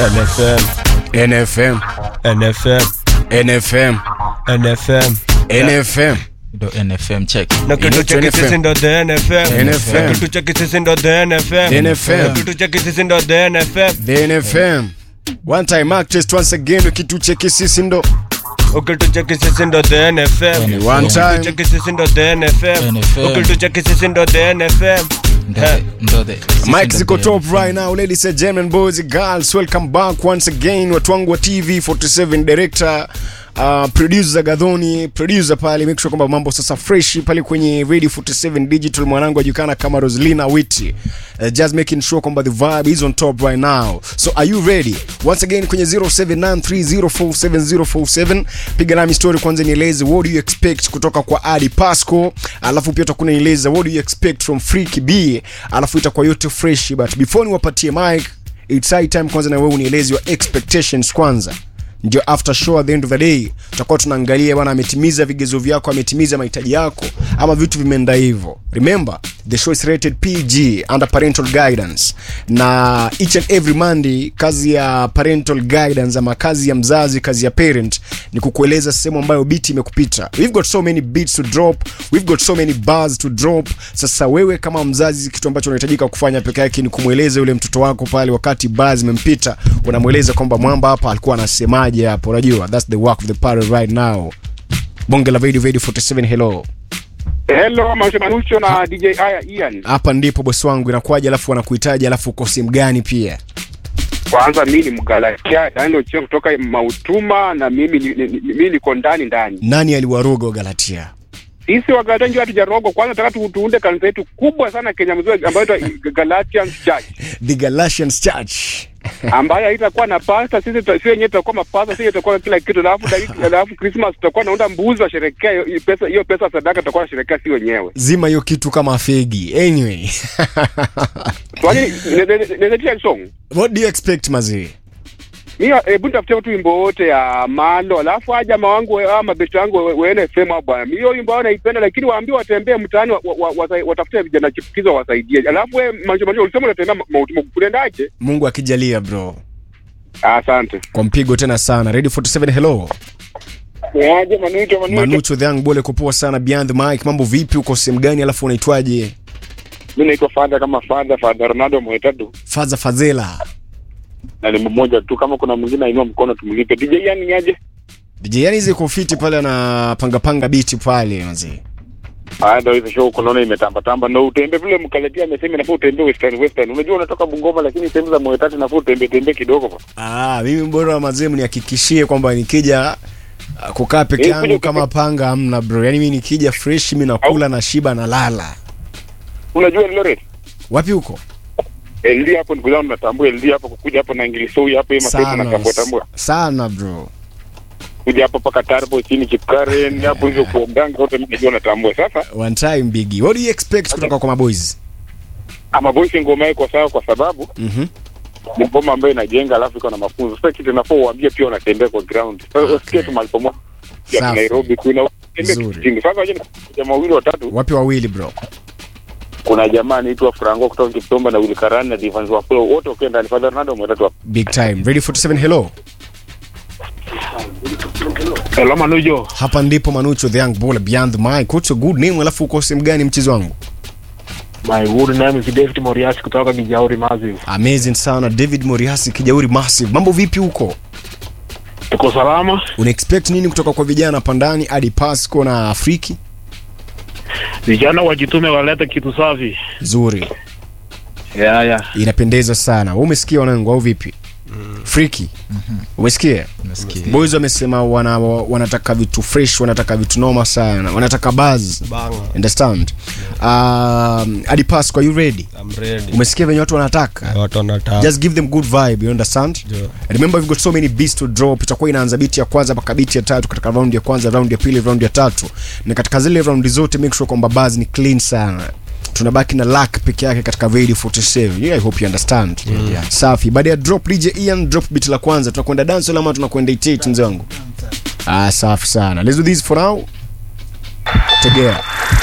NFM, NFM, NFM, NFM, NFM. NFM. ndo nfm check Na kitu Inaitwa cheki NFM. sisi ndo the NFM. NFM. Na kitu cheki sisi ndo the NFM. The NFM. Na kitu cheki sisi ndo the NFM. The NFM. One time mark test once again ukitucheki sisi ndo Ukitucheki sisi ndo the NFM. One time. Ukitucheki sisi ndo the NFM. NFM. Ukitucheki sisi ndo the NFM. ndo Eh. the- ndo the- sisi Mike ndo ziko the- top right now ladies and gentlemen boys and girls welcome back once again watu wangu wa TV 47 director Uh, producer Gadhoni producer pale make sure kwamba mambo sasa fresh pale kwenye Radio 47 digital mwanangu ajulikana kama Roslina Witi uh, just making sure kwamba the vibe is on top right now so are you ready once again kwenye 0793047047 piga nami story kwanza nieleze what do you expect kutoka kwa Adi Pasco alafu pia utakuwa nieleza what do you expect from Freaky B alafu itakuwa yote fresh but before niwapatie mic it's high time kwanza na wewe unieleze your expectations kwanza ndio after show at the end of the day tutakuwa tunaangalia bwana ametimiza vigezo vyako ametimiza mahitaji yako ama vitu vimeenda hivyo remember the show is rated pg under parental guidance na each and every monday kazi ya parental guidance ama kazi ya mzazi kazi ya parent ni kukueleza sehemu ambayo beat imekupita we've got so many beats to drop we've got so many bars to drop sasa wewe kama mzazi kitu ambacho unahitajika kufanya peke yake ni kumweleza yule mtoto wako pale wakati bars zimempita unamweleza kwamba mwamba hapa alikuwa anasemaje hapo unajua that's the work of the parent right now bonge la video video 47 hello Hello, Mausha Manucho na DJ Aya Ian. hapa ndipo bosi wangu inakuwaje alafu wanakuhitaji alafu uko sehemu gani pia Kwanza mimi ni Mgalatia, Daniel Cheo kutoka Mautuma na mimi ni- ni- ni- mimi niko ndani ndani. nani aliwaroga wagalatia Sisi wa Galatia ndio hatujarogo. Kwanza nataka tu- tuunde kanisa yetu kubwa sana Kenya mzima ambayo inaitwa Galatian Church. the galatians church ambayo haitakuwa na pasta. Sisi tuta- sisi wenyewe tutakuwa mapasta, sisi tutakuwa kila kitu. Alafu dakika- alafu Christmas tutakuwa naunda mbuzi washerekea hiyo- hiyo pesa, hiyo pesa sadaka tutakuwa nasherekea si wenyewe. zima hiyo kitu kama fegi anyway Kwani nezetia song what do you expect mazee Mimi hebu nitafutie tu wimbo wote ya Malo, alafu aja jamaa wangu ama mabeti wangu we- weene sema bwana. Mimi hiyo wimbo wao naipenda, lakini waambie watembee mtaani wa, wa, wa, watafute vijana chipukizo wasaidie. Alafu wewe manjo manjo ulisema unatembea mauti kulendaje? mungu akijalia bro Asante. kwa mpigo tena sana radio 47 hello Yaje manucho manucho. manucho the young bole kupoa sana beyond the mic mambo vipi uko sehemu gani alafu unaitwaje Mimi naitwa Father kama Father Father Ronaldo Mwetatu faza fadhela na ni mmoja tu, kama kuna mwingine ainua mkono tumlipe. DJ yani niaje? DJ yani hizi kofiti pale anapanga panga biti pale mazee Haya ndio hizo show kunaona imetamba tamba na utembe vile mkaletia amesema nafaa utembe western western. Unajua unatoka Bungoma lakini sehemu za Mwetatu nafaa utembe tembe kidogo bwana. ah mimi bora mazee mnihakikishie kwamba nikija ah, kukaa peke Eh, yangu kuja kama panga hamna bro yani mimi nikija fresh mimi nakula na shiba na lala Unajua Loret? wapi huko LD hapo ndugu zangu natambua LD hapo kukuja hapo na Ingilisoi hapo hiyo mapepo sana natambua tambua. sana bro Kuja hapo paka Tarbo chini Chipkaren hapo hizo kuoganga wote mimi najua natambua. Sasa one time biggie what do you expect kutoka kwa maboys ama voice ngoma iko sawa kwa sababu mhm ni ngoma ambayo inajenga alafu iko na mafunzo. Sasa kitu nafaa uambie pia unatembea kwa ground. Sasa Okay. usikie tu mahali pamoja. Ya Safi. Nairobi kuna tembea Nzuri. kitingi. Sasa waje jamaa wawili watatu. wapi wawili bro Kuna jamaa anaitwa Franco kutoka Kiptomba na Willy Karani na Divans Wafula wote wakiwa ndani. Father Ronaldo mwetatu hapo. big time ready 47 hello Hello Manujo, hapa ndipo manucho the young baller beyond the mic what's your good name alafu uko sehemu gani mchezo wangu my good name is David Moriasi kutoka Kijauri Massive. amazing sana david moriasi kijauri massive mambo vipi huko Tuko salama? una expect nini kutoka kwa vijana pandani hadi pasco na afriki Vijana wajitume walete kitu safi. nzuri Yeah, yeah. inapendeza sana Wewe umesikia wanangu au vipi friki umesikia Nasikia. boys wamesema wana, wanataka vitu fresh wanataka vitu noma sana wanataka buzz Banga. understand um, hadi pasco are you ready I'm ready. umesikia venye watu wanataka Watu wanataka. just give them good vibe you understand Yeah. remember we've got so many beats to drop itakuwa inaanza biti ya kwanza mpaka biti ya tatu katika round ya kwanza round ya pili round ya tatu na katika zile round zote make sure kwamba buzz ni clean sana tunabaki na luck peke yake katika radio 47 yeah, i hope you understand yeah, yeah. safi baada ya drop dj ian drop beat la kwanza tunakwenda dance ama tunakwenda itate mzee wangu ah safi sana let's do this for now tegea